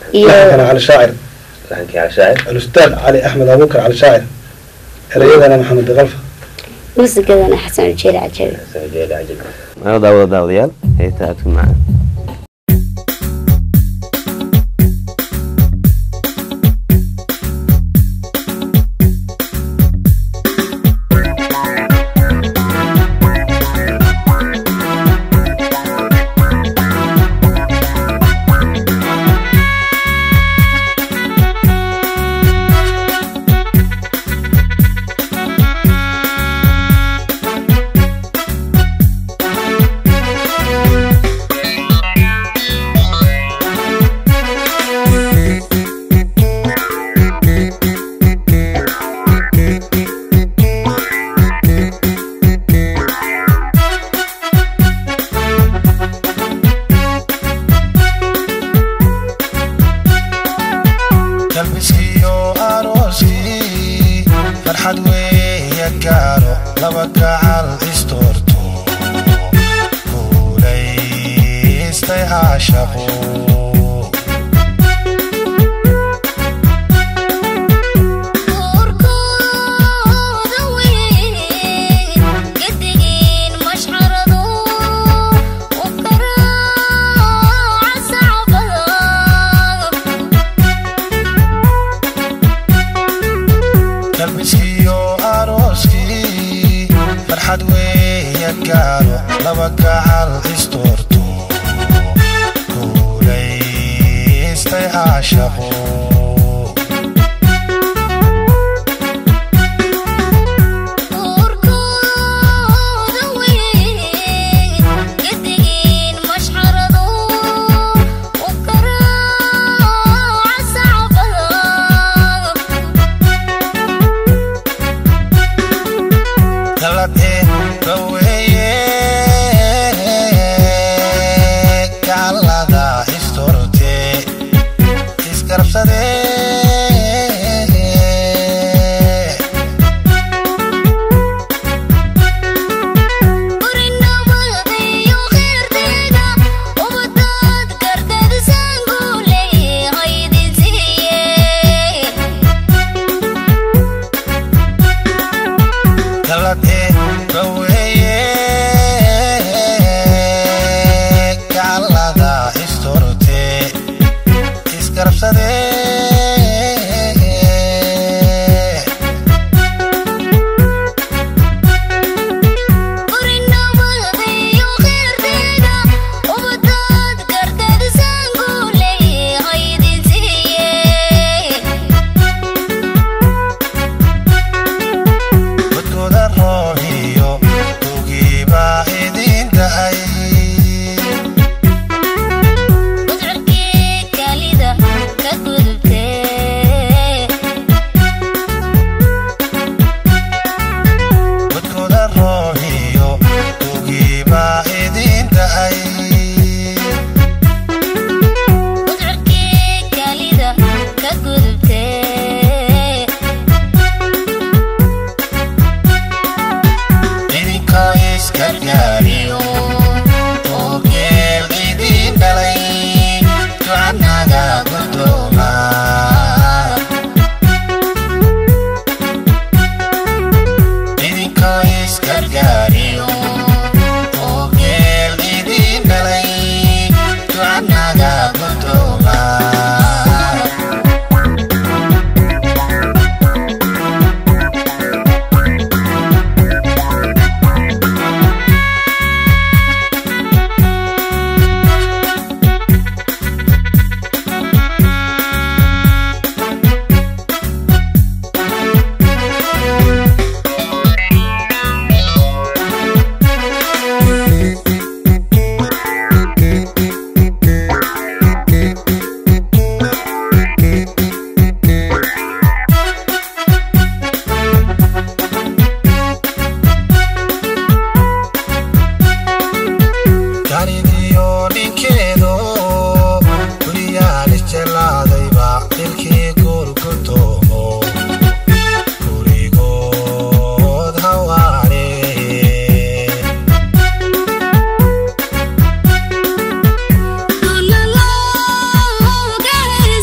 iyo laxankana cali shaacir laxankii cali shaacir alustaad cali axmed abuukar cali shaacir erayadana maxamed diqalfa muusikadana xasan ujeeri cajabi xasan ujeeri cajabi mana daawada daawadayaal heeta aadku macaan galbiskiyo arooskii farxad weeya gaaro laba gacal istoorto guulaystay caashaqo galbiskiyo arooskii farxad weeya gaaro laba gacal istoorto guulaystay caashaqo galad ee gaweeye gaalada istorte isgarabsade galad ee gaweeye gaalada istorte isgarabsade wadkooda roob iyo dugiibaa idin da'ay wadkooda roob iyo dugiibaa idin da'ay idinkoo isgargaariyo oo geel idin dhalay ducanaga guddooma idinkoo isgargaariyo oo geel idin dhalay ducanaga guddooma gaaridiyo dhinkeedo guriyaan isjelaadayba dilkii gurgudoomo gurigood hawaare Thank you.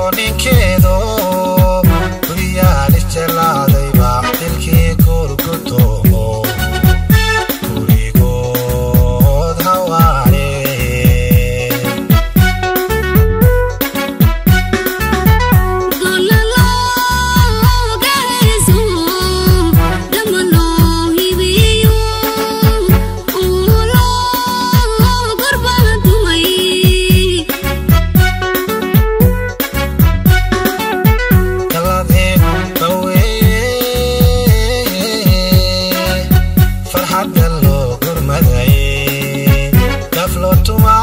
ninkeedo guryaal isjelaadayba dilkii gurgudoomo gurigood hawaare galadee baweeye farxadda loo gurmaday gaflo tumaa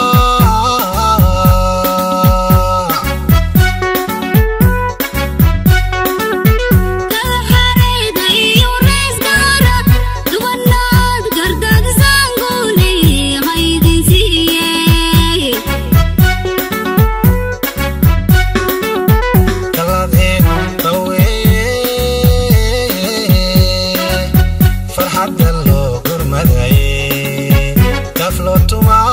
galadee baweeye farxadda loo gurmaday gaflo tumaa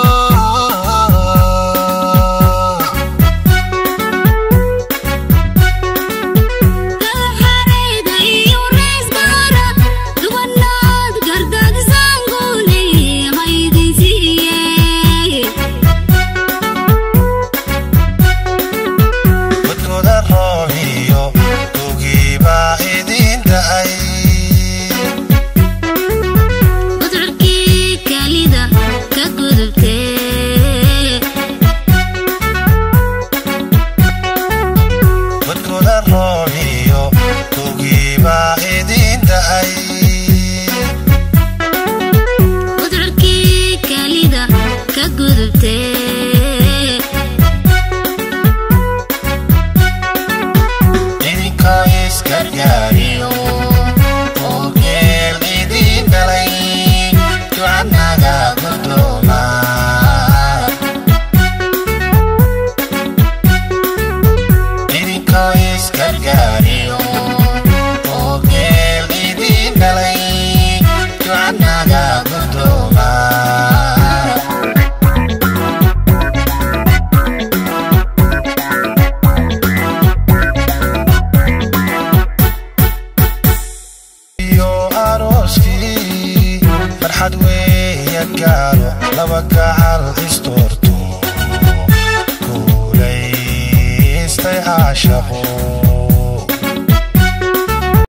wadkooda roob iyo ugiibaa idin da'ay wadkooda roob iyo ugiibaa idin da'ay idinkoo isgargaariyo oo geel idin dhalay ducanaga gurdooma idinkoo isgargaariyo oo geel idin dhalay ducanaga gurdooma iyo arooskii farxad weeya gaaro laba gacal istoorto guulaystay caashaqo